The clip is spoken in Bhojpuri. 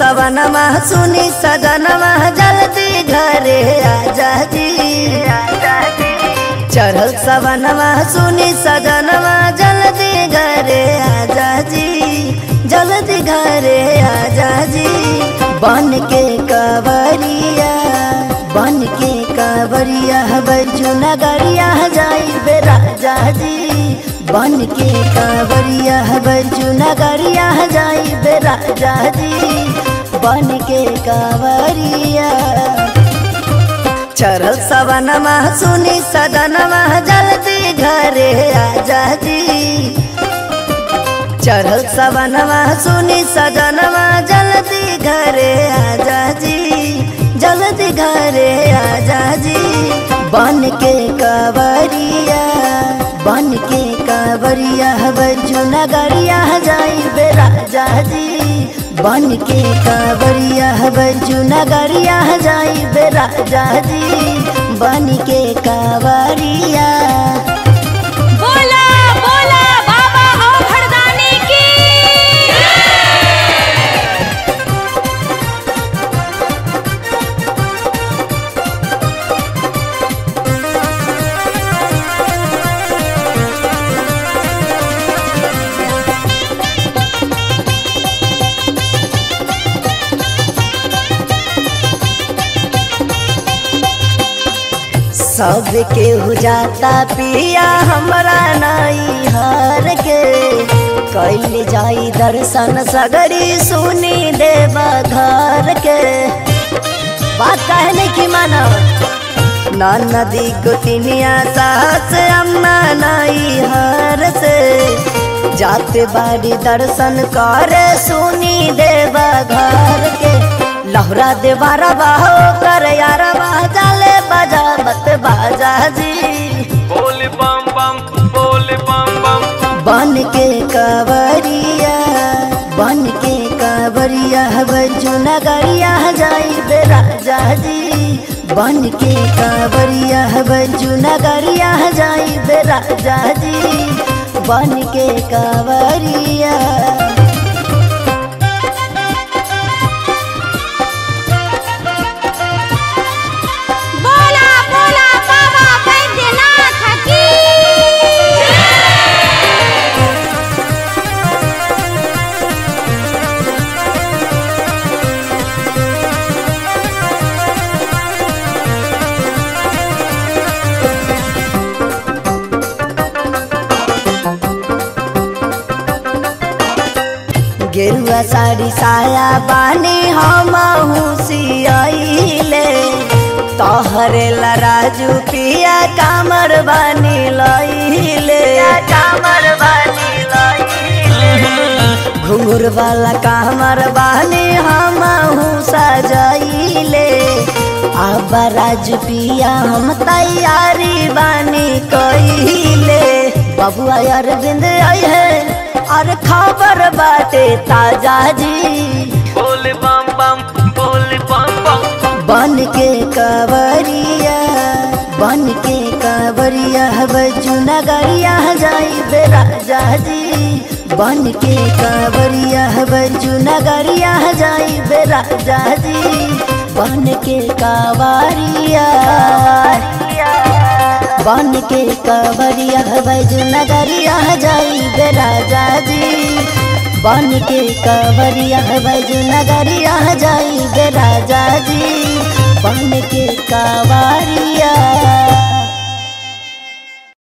सवनमा सुनी सजनमा जल्दी घरे आजा जी चढ़ल सवनमा सुनी सजनमा जल्दी घरे आजा जी जल्दी घरे आजा जी बन के कवरिया बन के कवरिया बजू नगरिया जाई बे राजा जी बन के कांवरिया बजू नगरिया जाई बे राजा जी बन के कांवरिया चरल सवनमा सुनी सदनमा जल्दी घरे आजा जी चढ़ल सवनमा सुनी सजनमा जल्दी घरे आजा जी जल्दी घरे आजा जी बन के कांवरिया बन के कांवरिया बजू नगरिया जाई बे राजा जी बन के कांवरिया बजू नगरिया जाई बे राजा जी बन के कांवरिया बोला बोला बाबा और भरदानी की सब केहू जाता पिया हमरा नाई हार के कैल जाई दर्शन सगरी सुनी देवा घर के बात कहने की मानो ना नदी गोतिनिया सास अम्मा नाई हार से जाते बाड़ी दर्शन करे सुनी देवा घर के लहरा देवारा बाहो कर यार जाले बजा मत बाजा जी बोल बम बम बोल बम बम बन के कावरिया बन के कावरिया बजू नगरिया जाई बे राजा जी बन के कावरिया बजू नगरिया जाई बे राजा जी बन के कावरिया बोला बोला बाबा बैद्यनाथ की गेरुआ साड़ी साया बानी हम सियाइले तोहरे ला राजू पिया कामर बानी लइले कामर बानी लइले घुंघुर वाला कामर बानी हम सजाइले अब राजू पिया हम तैयारी बानी कइले बबुआ अरविंद आई है और खबर बाटे ताजा जी बोल बम बम बोल बम बम बन के कावरिया बन के कावरिया बजू नगरिया जाई बे राजा जी बन के कावरिया बजू नगरिया जाई बे राजा जी बन के कावरिया बन के कावरिया बजू नगरिया जाई बे राजा जी बन के कावरिया बजू नगरिया जाई बे राजा जी बन के कावरिया